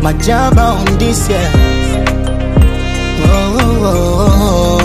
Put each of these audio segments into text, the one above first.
Majaba on this yeah. Oh, oh, oh,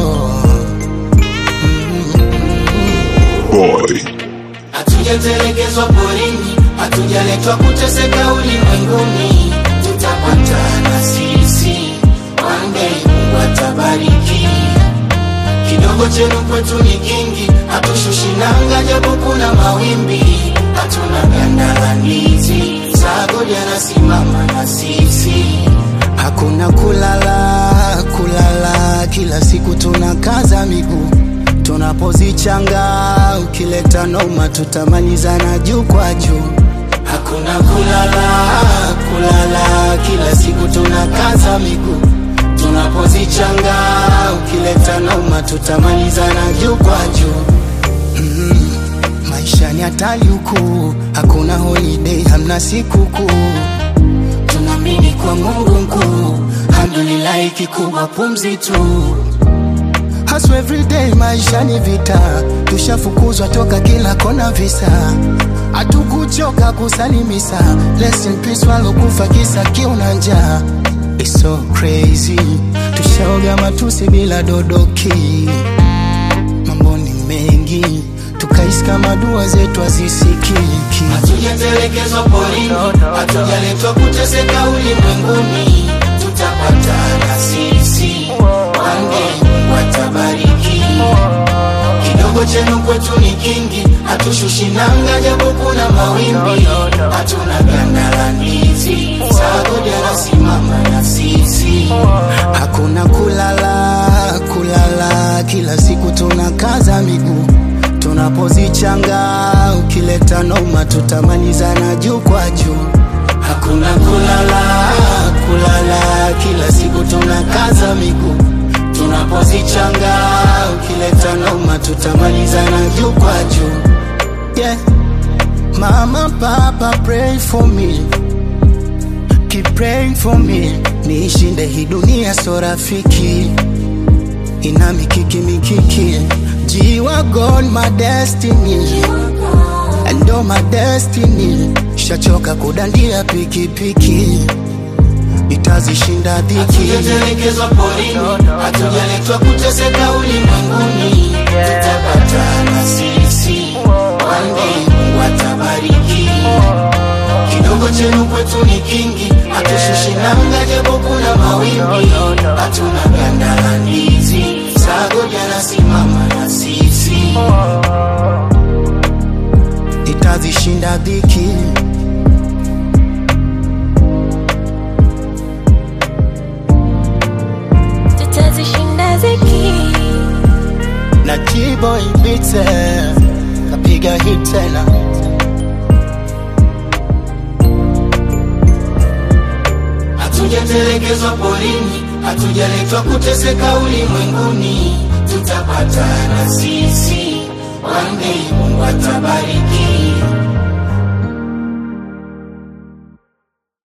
oh. Boy. Hatujatelekezwa porini, hatujaletwa kuteseka ulimwenguni. Tutapatana sisi, one day Mungu atabariki. Kidogo chenu kwetu ni kingi, hatushushi nanga japo kuna mawimbi. Hatuna ganda la ndizi, sagodi anasimama na sisi. Hakuna kulala kulala, kila siku tunakaza miguu tunapozichanga. Ukileta noma, tutamalizana juu kwa juu. Hakuna kulala kulala, kila siku tunakaza miguu tunapozichanga. Ukileta noma, tutamalizana juu kwa juu. Mm, maisha ni hatari huku, hakuna holiday, hamna sikukuu. Tunaamini kwa Mungu mkuu, alhamdulillah, kikubwa pumzi tu. Hustle every day, maisha ni vita, tushafukuzwa toka kila kona visa, hatukuchoka kusalimisa. Rest in peace walokufa kisa kiu na njaa. It's so crazy, tushaoga matusi bila dodoki. Mambo ni mengi, tukaishi kama dua zetu hazisikiki. Hatujatelekezwa porini, hatujaletwa kuteseka ulimwenguni. Tutapatana sisi, one day Mungu atabariki. Kidogo chenu kwetu ni kingi, hatushushi nanga japo kuna mawimbi. Hatuna ganda la ndizi, sagodi anasimama na sisi. Hakuna kulala kulala, kila siku tunakaza miguu tunapozichanga. Ukileta noma, tutamalizana juu kwa juu. Hakuna kulala kulala, kila siku tunakaza miguu tunapozichanga. Ukileta noma, tutamalizana juu kwa juu. Yeah. Mama, papa, pray for me. Keep praying for me. Niishinde hii dunia so rafiki. Ina mikiki mikiki. Jiwa God my destiny. And all my destiny. Shachoka kudandia pikipiki. Itazishinda dhiki. Hatujatelekezwa porini, hatujaletwa kuteseka ulimwenguni. Tutapatana sisi, one day Mungu atabariki. Kidogo chenu kwetu ni kingi, hatushushi nanga japo kuna mawimbi. Hatuna ganda la ndizi, sagodi anasimama na sisi. Itazishinda dhiki. tutazishinda ziki na T-Boy Beats eh, kapiga hit tena Hatujatelekezwa porini, hatujaletwa kuteseka ulimwenguni. Tutapatana sisi, one day Mungu atabariki.